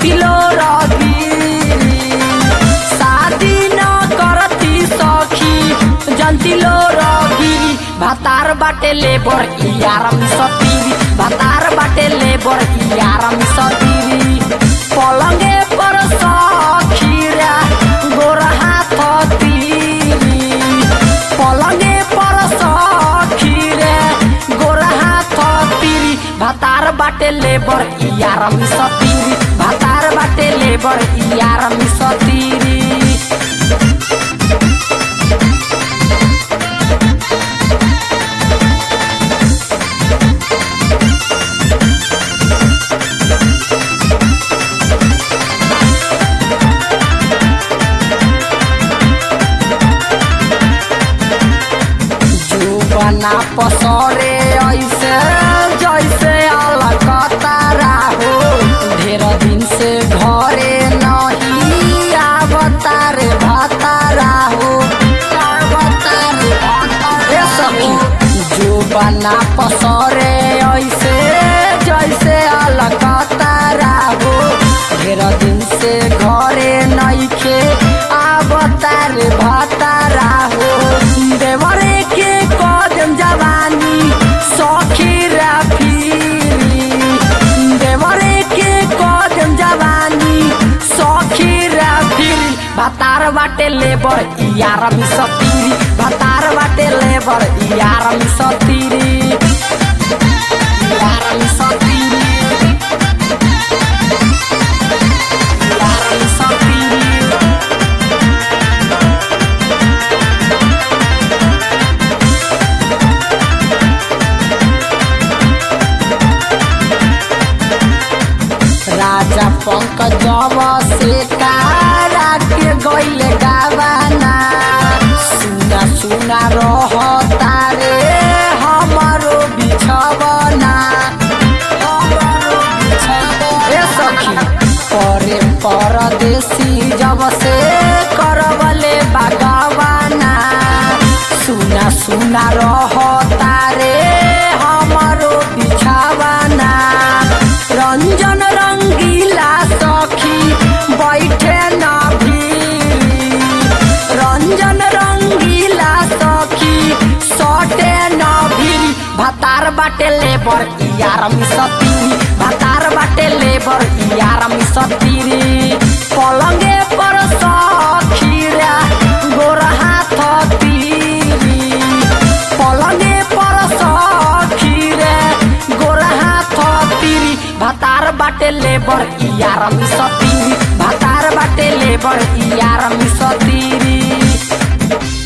जंतिलो रगिरी शादी न करती सखी जंतिलो रगिरी भातार बाटे लेबर यारम सतीरी भातार बाटे लेबर यारम सतीरी पलंगे पर सखीरा गोरा हाथ तीरी पलंगे पर सखीरे गोरा हाथ तीरी भातार बाटे लेबर यारम सतीरी भातार बाटे लेबर यारम सतीरी जुबना पसरे ऐसे जैसे अलकतारा हो ढेर दिन से घरे नहीं आवतार भातारा हो आवतार भातारा सखी जुबना पसरे ऐसे जैसे अलकतारा हो ढेर दिन से घरे नइखे आवतार भातारा हो देवरे के कदम जवानी सखी राफिरी देवरे के कदम जवानी सखी राफिरी भातार बाटे लेबर यारम सतीरी भातार बाटे लेबर यारम सतीरी यारम सतीरी यारम सतीरी राजा पंकजव से कारा के गइले गावाना सुना सुना रह तारे हमारो बिछवना हमारो बिछवना ए सखी परे परदेसी जब से करवले बागवाना सुना सुना रह तारे हमारो बिछावाना रंजन रंगीला सखी बैठे न भीरी रंजन रंगीला सखी सटे न भीरी भातार बाटे लेबर यारम सतीरी भातार बाटे लेबर यारम सतीरी पलंगे पर सखीरा गोरा हाथ तीरी पलंगे पर सखीरे गोरा हाथ तीरी भातार बाटे लेबर यारम सतीरी भातार बाटे लेबर यारम सतीरी